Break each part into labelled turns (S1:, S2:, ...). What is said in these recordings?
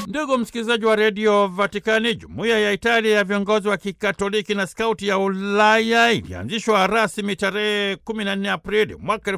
S1: Ndugu msikilizaji wa redio Vatikani, jumuiya ya Italia ya viongozi wa kikatoliki na skauti ya Ulaya ilianzishwa rasmi tarehe 14 Aprili mwaka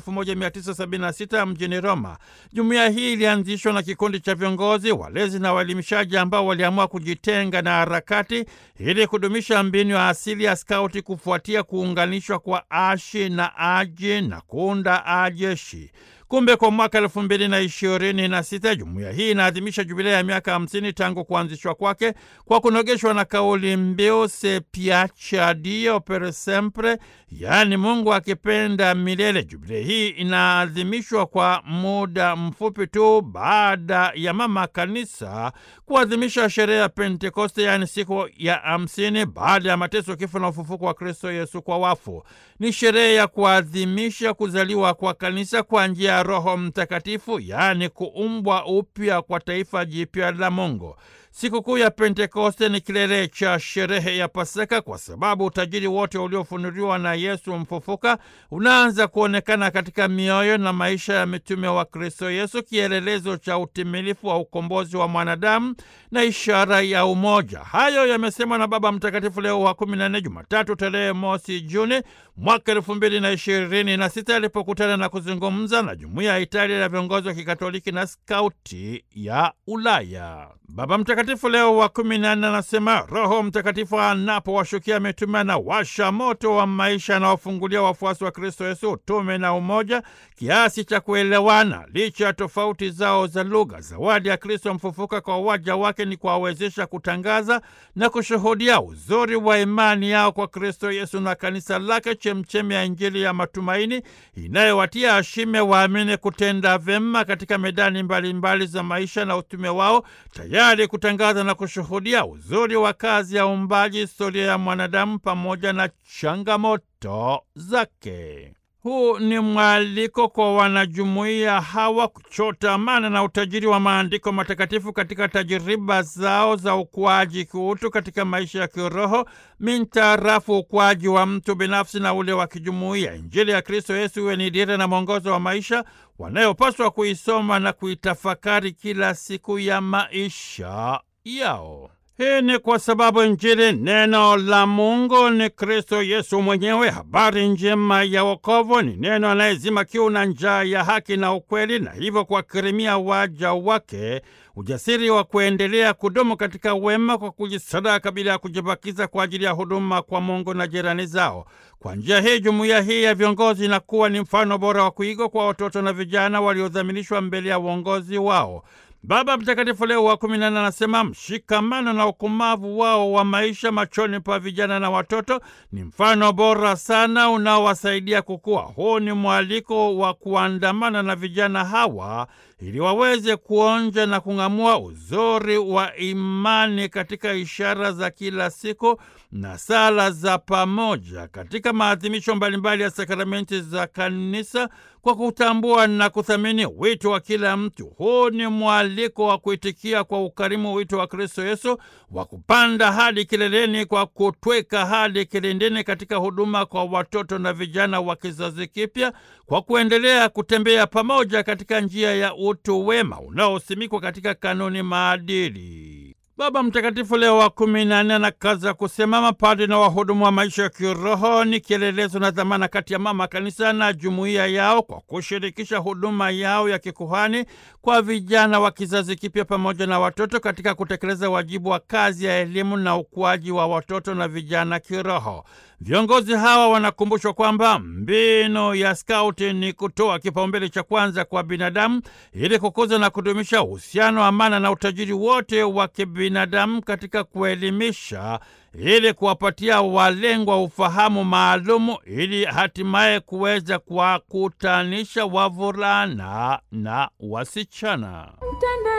S1: 1976 mjini Roma. Jumuiya hii ilianzishwa na kikundi cha viongozi, walezi na waelimishaji ambao waliamua kujitenga na harakati ili kudumisha mbinu ya asili ya skauti kufuatia kuunganishwa kwa ashi na aji na kuunda ajeshi. Kumbe kwa mwaka elfu mbili na ishirini na sita jumuiya hii inaadhimisha jubilei ya miaka hamsini tangu kuanzishwa kwake kwa kunogeshwa na kauli mbiu Se piace Dio per sempre, yaani Mungu akipenda milele. Jubilei hii inaadhimishwa kwa muda mfupi tu baada ya mama kanisa kuadhimisha sherehe ya Pentekoste, yaani siku ya hamsini baada ya mateso, kifo na ufufuko wa Kristo Yesu kwa wafu. Ni sherehe ya kuadhimisha kuzaliwa kwa kanisa kwa njia ya Roho Mtakatifu, yaani kuumbwa upya kwa taifa jipya la Mungu. Sikukuu ya Pentekoste ni kilele cha sherehe ya Pasaka kwa sababu utajiri wote uliofunuliwa na Yesu mfufuka unaanza kuonekana katika mioyo na maisha ya mitume wa Kristo Yesu, kielelezo cha utimilifu wa ukombozi wa mwanadamu na ishara ya umoja. Hayo yamesemwa na Baba Mtakatifu Leo wa kumi na nne, Jumatatu tarehe mosi Juni mwaka elfu mbili na ishirini na sita alipokutana na kuzungumza na jumuiya ya Italia ya viongozi wa kikatoliki na skauti ya Ulaya. Baba Mtakatifu Leo wa kumi na nne anasema Roho Mtakatifu anapowashukia mitume na washa moto wa maisha anaofungulia wafuasi wa Kristo Yesu utume na umoja kiasi cha kuelewana licha ya tofauti zao za lugha. Zawadi ya Kristo mfufuka kwa waja wake ni kuwawezesha kutangaza na kushuhudia uzuri wa imani yao kwa Kristo Yesu na kanisa lake, chemchemi ya Injili ya matumaini inayowatia ashime waamini kutenda vyema katika medani mbalimbali mbali za maisha na utume wao, tayari kutangaza na kushuhudia uzuri wa kazi ya uumbaji, historia ya mwanadamu pamoja na changamoto zake. Huu ni mwaliko kwa wanajumuiya hawa kuchota amana na utajiri wa maandiko matakatifu katika tajiriba zao za ukuaji kiutu katika maisha ya kiroho mintarafu ukuaji wa mtu binafsi na ule wa kijumuiya. Injili ya Kristo Yesu iwe ni dira na mwongozo wa maisha wanayopaswa kuisoma na kuitafakari kila siku ya maisha yao. Hii ni kwa sababu Injili, neno la Mungu, ni Kristo Yesu mwenyewe. Habari njema ya wokovu ni neno anayezima kiu na njaa ya haki na ukweli, na hivyo kuwakirimia waja wake ujasiri wa kuendelea kudumu katika wema kwa kujisadaka bila ya kujibakiza kwa ajili ya huduma kwa Mungu na jirani zao. Kwa njia hii, jumuiya hii ya viongozi inakuwa ni mfano bora wa kuigwa kwa watoto na vijana waliodhaminishwa mbele ya uongozi wao. Baba Mtakatifu Leo wa kumi na nne anasema mshikamano na ukumavu wao wa maisha machoni pa vijana na watoto ni mfano bora sana unaowasaidia kukua. Huu ni mwaliko wa kuandamana na vijana hawa ili waweze kuonja na kung'amua uzuri wa imani katika ishara za kila siku na sala za pamoja katika maadhimisho mbalimbali ya sakramenti za Kanisa kwa kutambua na kuthamini wito wa kila mtu. Huu ni mwaliko wa kuitikia kwa ukarimu wito wa Kristo Yesu wa kupanda hadi kileleni kwa kutweka hadi kilindini katika huduma kwa watoto na vijana wa kizazi kipya kwa kuendelea kutembea pamoja katika njia ya utu wema unaosimikwa katika kanuni maadili. Baba Mtakatifu Leo wa kumi na nne anakaza kusema mapadri na wahudumu wa maisha ya kiroho ni kielelezo na dhamana kati ya mama kanisa na jumuiya yao kwa kushirikisha huduma yao ya kikuhani kwa vijana wa kizazi kipya pamoja na watoto katika kutekeleza wajibu wa kazi ya elimu na ukuaji wa watoto na vijana kiroho. Viongozi hawa wanakumbushwa kwamba mbinu ya skauti ni kutoa kipaumbele cha kwanza kwa binadamu ili kukuza na kudumisha uhusiano, amana na utajiri wote wa kibinadamu katika kuelimisha ili kuwapatia walengwa ufahamu maalumu ili hatimaye kuweza kuwakutanisha wavulana na wasichana.